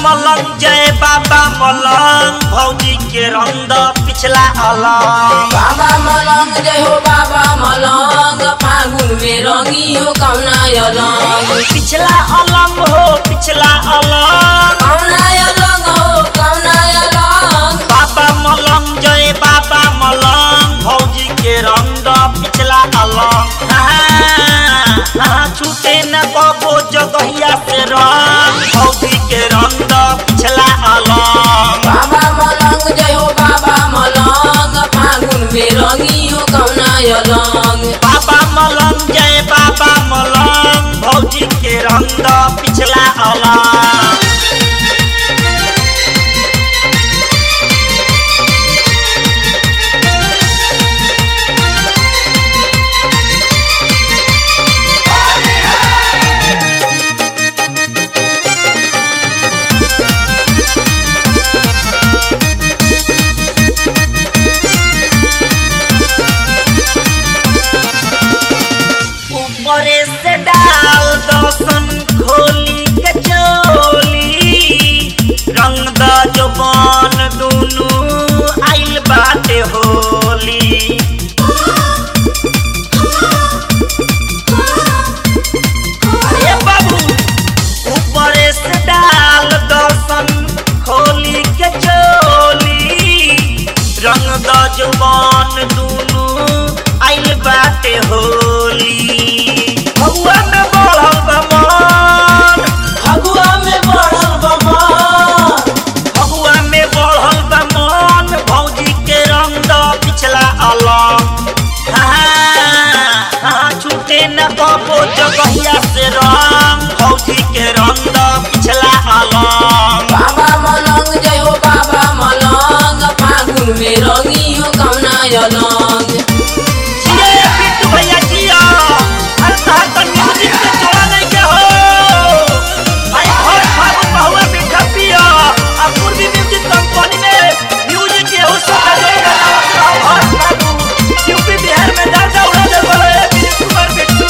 मलंग जय बाबा मलंग भौजी के रंग पिछला अलंग बाबा मलंग जय हो बाबा मलंग फागुन में रंगी हो कौना अलंग पिछला अलंग हो पिछला अलंग कौना अलंग हो कौना अलंग बाबा मलंग जय बाबा मलंग भौजी के रंग पिछला अलंग हाँ, हाँ, छूटे न कबो जगहिया से रंग भौजी के रंग पिछला अलंग बाबा मलंग जय हो बाबा मलंग फागुन में रंगी हो कौना अलंग बाबा मलंग जय बाबा मलंग भौजी के रंग पिछला अलंग ऊपरे से डाल दसन खोली के चोली रंग द जबान दुनु आइल बाटे होली अरे बाबू ऊपरे से डाल दसन खोली के चोली रंग द जबान दुनु आइल बाटे होली भगवा में बढ़ल बा मन फगुआ में बढ़ल बमन भगवा में बढ़ल बा मन भौजी के रंग द पिछला अलग हाँ, हाँ, छूटे न कबो जगहिया से रंग भौजी के रंग द पिछला अलग बाबा मलंग जय हो बाबा मलंग फागुन में रंगी हो कौना अलंग जिए पिट्टू भैया जिया हर तरह का म्यूजिक पे छोड़ा नहीं के हो भाई हर फागुन बहुआ मीठा पिया अब पूर्वी म्यूजिक कंपनी में म्यूजिक के हो सका देगा हर फागुन यूपी बिहार में दर्जा उड़ा दे बोले विजय कुमार बिट्टू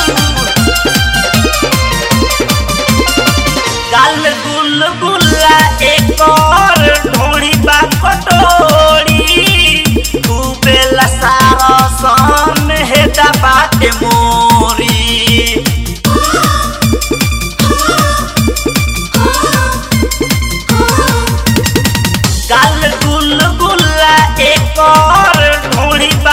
गाल में गुल गुल्ला एक और ढोड़ी बा कटोरी खूबे लसारा सन हेदा बाटे मोरी गाल गुल गुल्ला एक और ढोड़ी बा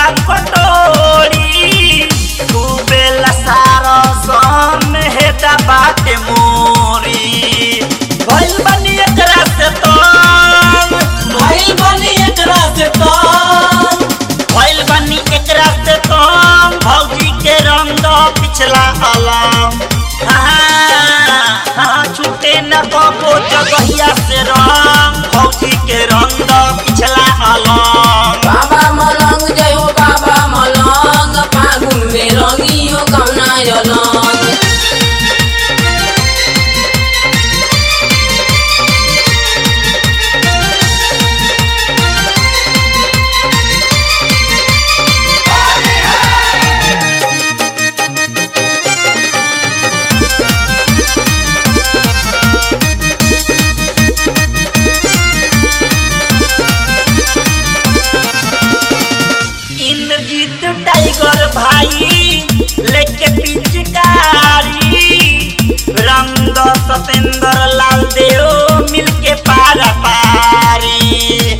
कटोरी खूबे लसारा सन हेदा बाटे मोरी भइल बनी एकरा से तंग भइल बनी एकरा से तंग भइल बनी एकरा से तंग भौजी के रंग पिछला अलम हाँ, हाँ, छूटे न कबो जगहिया से रंग भौजी के रंग पिछला अलम बाबा मलंग जय हो बाबा मलंग फागुन में रंगी हो कौना अलंग इंद्रजीत टाइगर भाई लेके पिचकारी रंग सतेंद्र लाल देव मिलके पारा पारी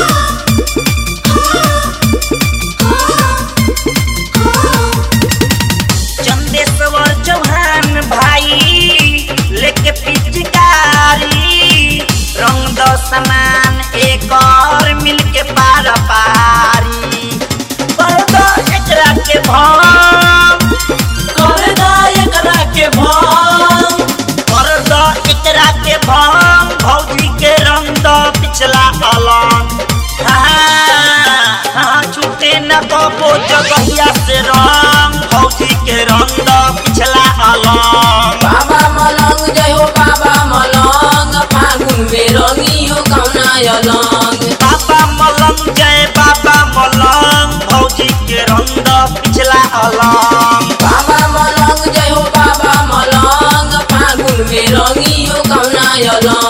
चंदेश्वर चौहान भाई लेके पिचकारी रंग द समान एक और मिलके पारा पारी कर दो एकरा के भाम कर दा एकरा के भंग कर दो एकरा के भाम भौजी के रंग द पिछला अलंग हाँ, हाँ, छूटे न कबो जगहिया से रंग भौजी के रंग द पिछला अलंग बाबा मलंग जय हो बाबा मलंग फागुन में रंगी हो कौना अलंग बाबा मलंग जय बाबा मलंग भौजी के रंग पिछला अलंग बाबा मलंग जय हो बाबा मलंग फागुन में रंगी हो कौना अलंग